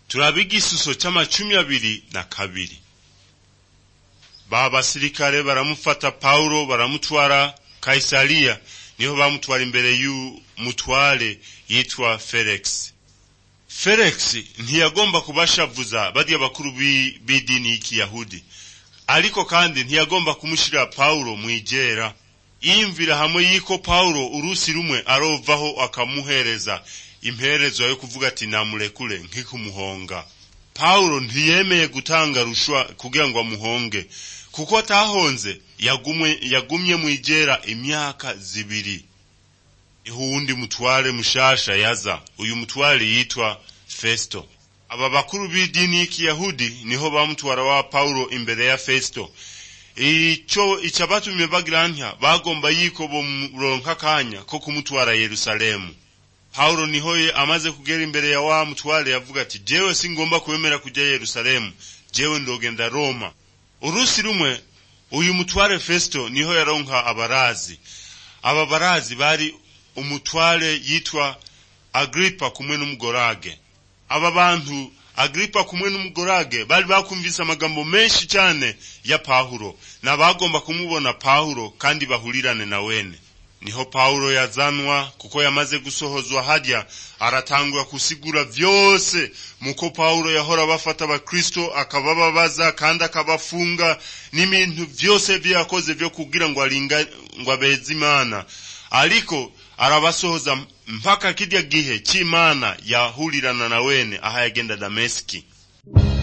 turabe igisuso c'amacumi abiri na kabiri ba basirikare baramufata pawulo baramutwara kaisariya niho bamutwara imbere y'umutware yitwa felix felix ntiyagomba kubashavuza barya bakuru b'idini y'ikiyahudi ariko kandi ntiyagomba kumushira pawulo mw'ijera yiyumvira hamwe y'iko pawulo urusi rumwe arovaho akamuhereza imperezo yo kuvuga ati namurekure nk'ikumuhonga pawulo ntiyemeye gutanga rushwa kugira ngo amuhonge kuko atahonze yagumye yagumye mw'ijera imyaka zibiri iho uwundi mutware mushasha yaza uyu mutware yitwa festo aba bakuru b'idini y'ikiyahudi niho bamutwara wa pawulo imbere ya festo ico icabatumye bagira ntya bagomba yiko bomuronka akanya ko kumutwara yerusalemu pawulo niho ye amaze kugera imbere ya wa mutware yavuga ati jewe singomba kwemera kuja yerusalemu jewe ndogenda roma urusi rumwe uyu mutware festo niho yaronka abarazi aba barazi bari umutware yitwa agripa kumwe n'umugorage aba bantu agripa kumwe n'umugorage bari bakumvise amagambo menshi cyane ya pawulo n'abagomba kumubona pawulo kandi bahurirane na wene niho pawulo yazanwa kuko yamaze gusohozwa harya aratangura kusigura vyose muko pawulo yahora bafata abakristo akabababaza kandi akabafunga n'ibintu vyose vyakoze vyo kugira ngo aringa ngo abeze imana ariko arabasohoza mpaka kirya gihe c'imana yahurirana na wene aho yagenda dameski